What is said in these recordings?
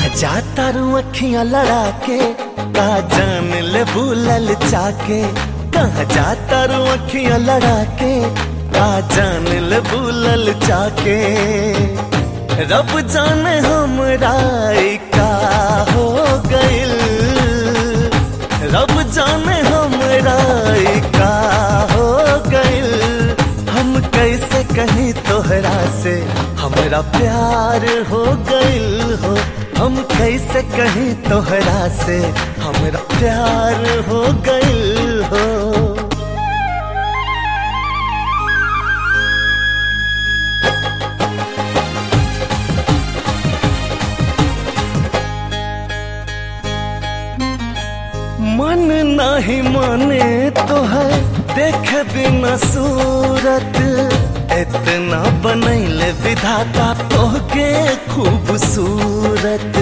जाता रू अखियां लड़ा के का जान ले भूलल चाके कहा जाता रू अखियां लड़ा के का जान ले भूलल चाके रब जाने हमरा ई का हो गइल रब जाने हमरा ई का हो गइल हम कैसे कहीं तोहरा से हमरा प्यार हो गइल हो हम कैसे कहीं तोहरा से हमरा प्यार हो गइल हो मन नहीं माने तो है देख बिना सूरत इतना बनैले विधाता तोहके खूबसूरत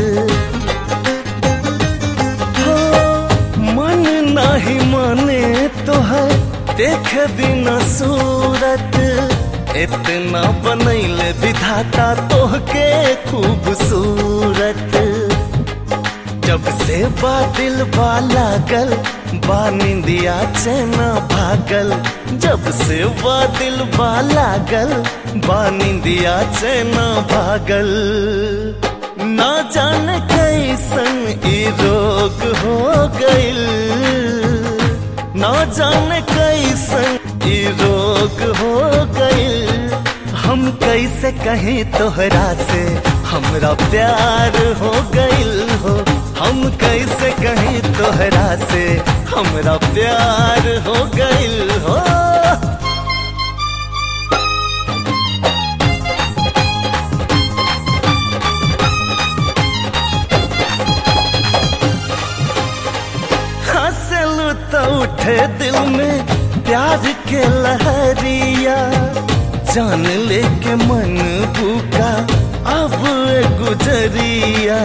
हो मन नहीं माने तो है देख बिना सूरत इतना बनैले विधाता तोहके खूबसूरत जब से बादल लागल बा निंदिया चैना भागल जब से बादल लागल बा निंदिया चैना भागल ना जाने कैसन ई रोग हो गइल ना जाने कैसन ई रोग हो गइल हम कैसे कहीं तोहरा से हमरा प्यार हो गइल हो हम कैसे कहीं तोहरा से हमरा प्यार हो गइल हो हंसलू तो उठे दिल में प्यार के लहरिया जान लेके मन भूखा अब गुजरिया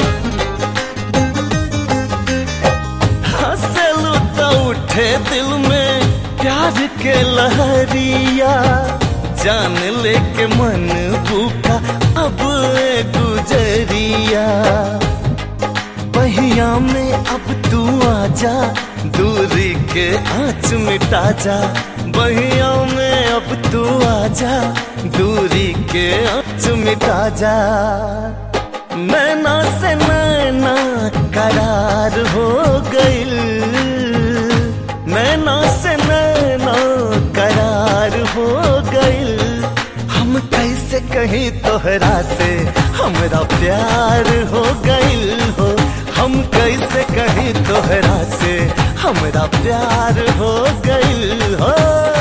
हंसलू तो उठे दिल में प्यार के लहरिया जान लेके मन भूखा अब गुजरिया पहिया में अब तू आजा दूरी के आँच मिटा जा बहिया में अब तू आजा दूरी के आँच मिटा जा नैना से नैना करार हो गइल नैना से नैना करार हो गइल हम कैसे कहीं तोहरा से हमरा प्यार हो गइल हो हम कैसे कहीं तोहरा से हमरा प्यार हो गइल हो